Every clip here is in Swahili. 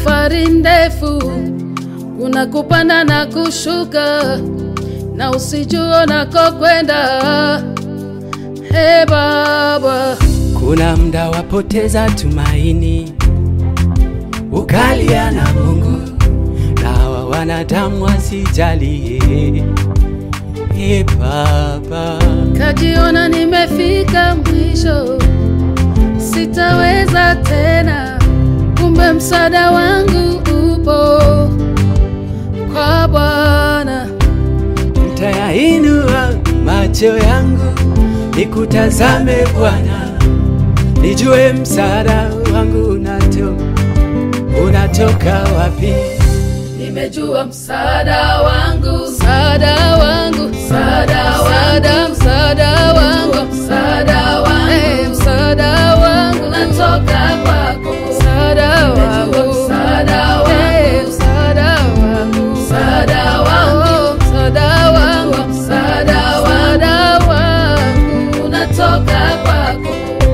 safari ndefu, kuna kupanda na kushuka, na usijua unakokwenda. He Baba, Kuna mda wapoteza tumaini, ukalia na Mungu na hawa wanadamu wasijalie. E Baba, kajiona nimefika mwisho, sitaweza tena, kumbe msaada wangu upo kwa Bwana. ntayainua macho yangu nikutazame Bwana, nijue msaada wangu unato, unatoka wapi. Nimejua msaada wangu, msaada wangu, msaada wangu, msaada wangu, msaada wangu, eh, msaada wangu natoka kwako, msaada wangu, msaada wangu, eh, msaada wangu, msaada wangu, msaada wangu, msaada wangu unatoka kwako.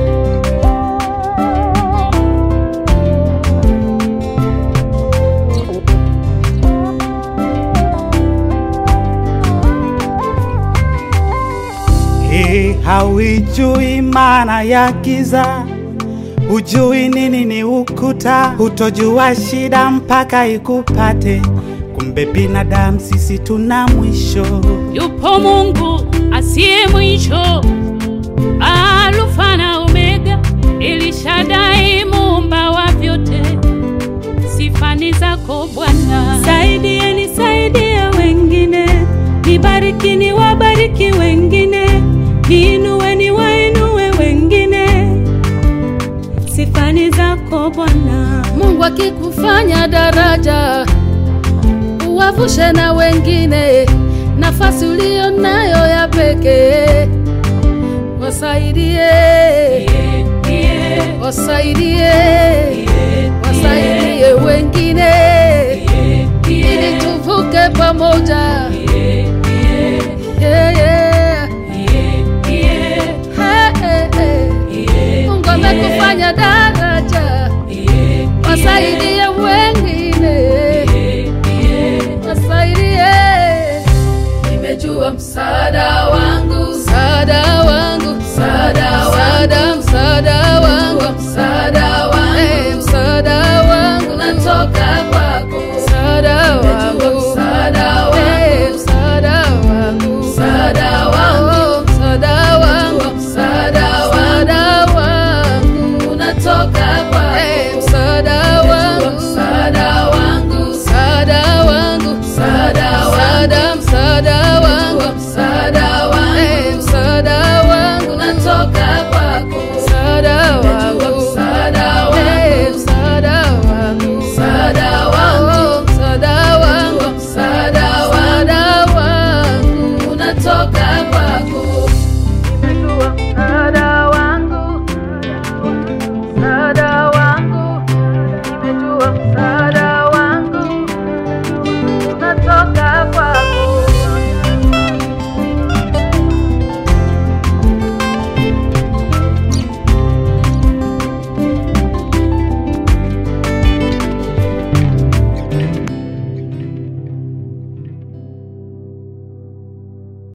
Hii hauijui maana ya giza, hujui nini ni ukuta, hutojua shida mpaka ikupate. Kumbe binadamu sisi tuna mwisho. Yupo Mungu asiye mwisho, Alfa na Omega, Elishadai, muumba wa vyote. Sifa ni zako Bwana. Saidieni, saidia wengine, nibariki, niwabariki wengine, niinue, niwainue wengine. Sifa ni zako Bwana. Mungu akikufanya daraja, uwavushe na wengine, nafasi uliyo nayo ya pekee, wasaidie, wasaidie, wasaidie wengine, ili tuvuke pamoja. Yeah, yeah. Hey, hey, hey. Mungu amekufanya daraja, wasaidie wengi